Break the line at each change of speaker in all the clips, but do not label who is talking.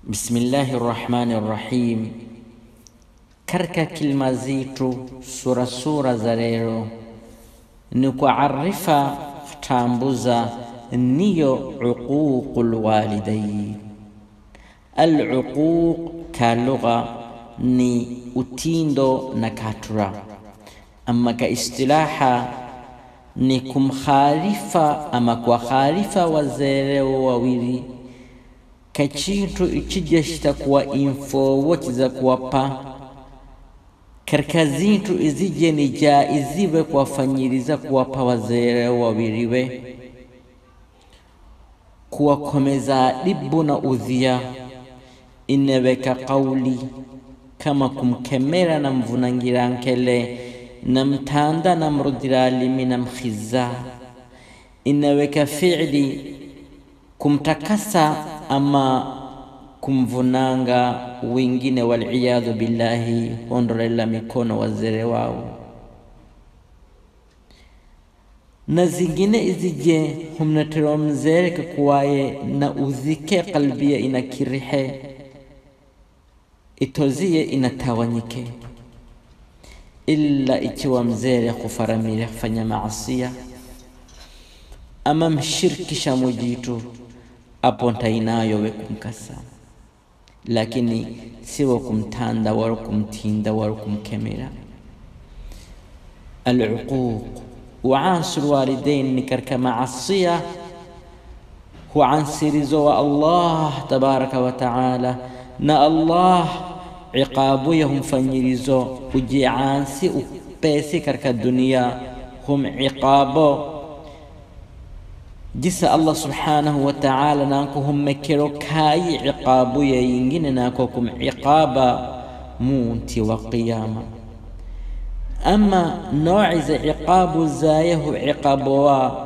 Bismillahi rahmani rahim. Katika kilima zitu sura sura za leo ni kuarifa tambuza niyo uququl walidain. Al-uquq ka lugha ni utindo na katura, ama ka istilaha ni kumkhalifa ama kuwakhalifa wazereo wawili kachintu ichija shitakuwa info za kuwapa katika zintu izije ni jaiziwe kuwafanyiriza kuwapa wazere wawiliwe kuwakomeza dibu na udhia ineweka kauli kama kumkemera na mvunangira nkele na mtanda na mrudiralimi na mkhiza inaweka fiili kumtakasa ama kumvunanga wengine, waliyadhu billahi, hondolela mikono wazere wao na zingine izije humnatero mzere kakuwaye na udhike kalbia inakirihe itozie inatawanyike, illa ikiwa mzere kufaramire kufanya maasia ama mshirikisha mujitu apo ntainayo we kumkasa, lakini siwo kumtanda wala kumtinda wala kumkemera. Aluquq waansu lwalidain ni katika maasia huansirizo wa Allah tabaraka wa taala, na Allah iqabu ya humfanyirizo ujiansi upesi katika dunia hum iqabo jisa Allah subhanahu wa ta'ala nako hummekero kayi iqabu ya yingine nako kum iqaba munti wa qiyama ama noi za iqabu zayahu iqabu wa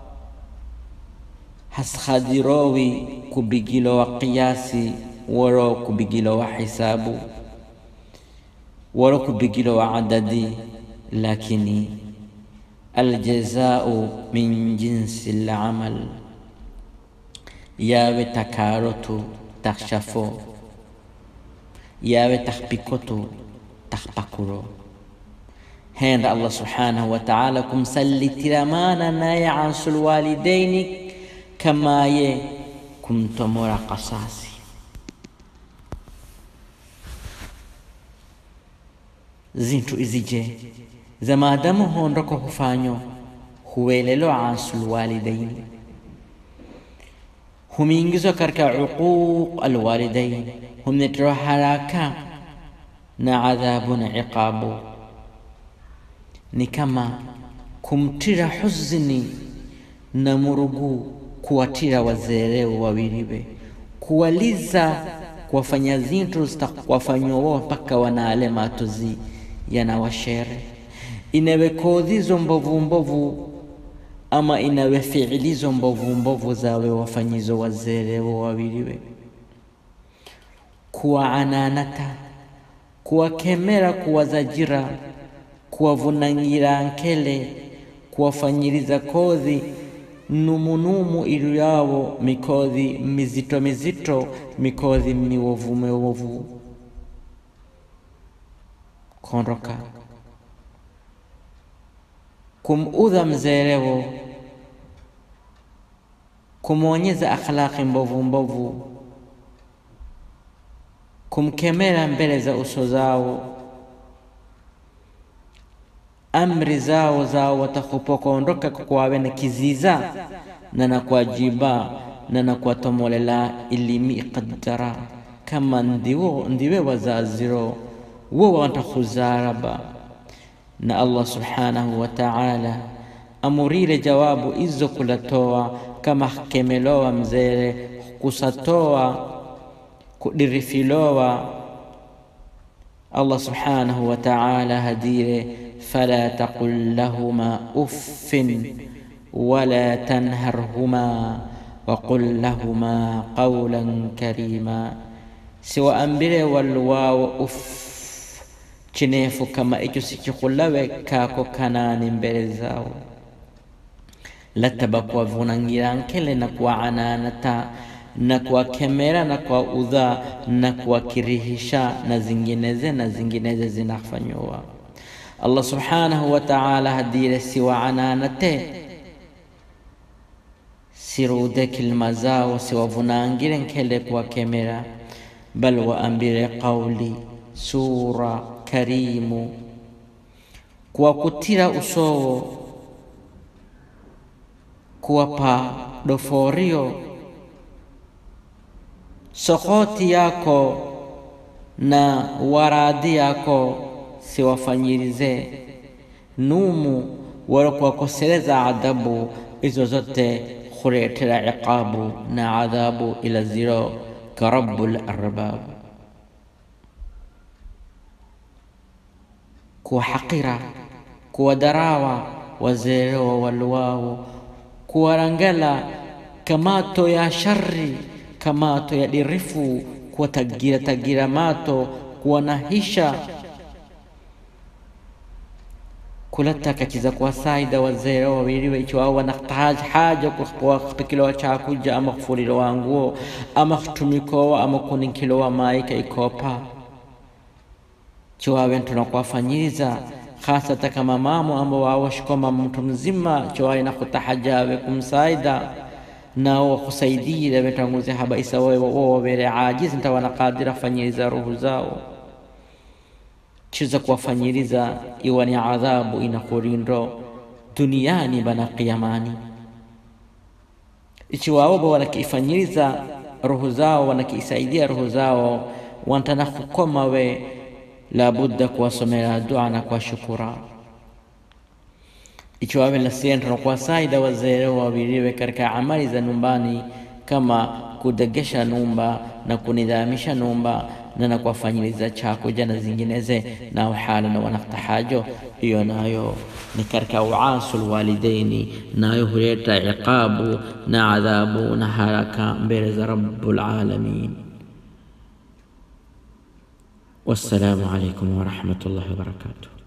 haskhadirowi kubigilo wa qiyasi waro kubigilo wa hisabu waro kubigilo wa adadi lakini aljazau min jinsi lamal yawe takarotu takshafo yawe takpikotu takpakuro henda Allah subhanahu wa ta'ala kumsallitiramana naye ansul walidaini kama ye kumtomora kasasi zintu izije za maadamu hondoko hufanyo huwelelo ansul walidain humiingizwa katika uquq alwalidain humnetero haraka na adhabu na iqabu ni kama kumtira huzuni na murugu kuwatira wazereo wawiliwe kuwaliza kuwafanya zintu zitakuwafanywa wao mpaka wanaale matozi yanawashere inawe kodhizo mbovu mbovu ama inawe fiilizo mbovu mbovu zawe wafanyizo wazerewo wawiliwe kuwa ananata kuwakemera kuwazajira kuwavunangira nkele kuwafanyiriza kodhi numunumu ilu yawo mikodhi mizito mizito mikodhi miwovu miwovu kondoka kumudha mzerewo kumwonyeza akhlaqi mbovu mbovu kumkemera mbele za uso zao amri zao zao watakupokondoka kwawe na kiziza na na kuajiba na na kuwatomolela ilimi iqaddara kama ndiwo ndiwe wazaziro wo watakhuzaraba na Allah subhanahu wa ta'ala amurire jawabu izo kulatoa kama kemelowa mzere kusatoa kudirifilowa Allah subhanahu wa ta'ala hadire fala taqul lahuma uffin wala tanharhuma وقل لهما قولا كريما سوى أنبري والواو أف chinefu kama icho sichikulawe kako kanani mbele zao lataba kuwavunangira nkele na kuwaananata na kuwakemera na kuwaudha na kuwakirihisha na zingineze na zingineze zinafanywa Allah subhanahu wa ta'ala hadire siwaananate sirude kilima zao siwavunangire nkele kuwakemera bal waambire qauli sura karimu kuwakutira usowo kuwapa doforio sokoti yako na waradi yako siwafanyirize numu wala kuwakosereza adhabu izo zote kuretera iqabu na adhabu ila ziro ka rabbul arbab kuwahaqira kuwadarawa wazerewa waluwao kuwarangala kamato ya shari kamato ya dirifu kuwatagira tagira mato kuwanahisha kulataka kiza kuwasaida wazee wawiliwe icho wao wanahitaji haja kuwapikilowa chakuja ama kufulilowa nguo ama kutumikowa ama kuninkilowa maika ikopa chowawe tunakuwafanyiriza hasata kama mamo ambao wawashikoma mtu mzima chowawe nakutahajawe kumsaida nao wakusaidire wetanguze habaisa wo wawere ajizi ntawanakadira fanyiriza ruhu zao chiza kuwafanyiriza iwa ni adhabu inakurindo duniani bana qiyamani ichiwaobo wanakiifanyiriza roho zao wanakiisaidia roho zao wantana kukoma we labudda kuwasomera dua na kuwashukura ichiwawe lasientana kuwasaida wazee wawiliwe katika amali za nyumbani kama kudegesha numba na kunidhamisha numba na na kuwafanyiliza chakuja na zingineze nao hala na wanaktahajo hiyo nayo ni katika uasul walidaini nayo huleta iqabu na adhabu na haraka mbele za rabbul alamin wassalamu alaikum warahmatullahi wabarakatuh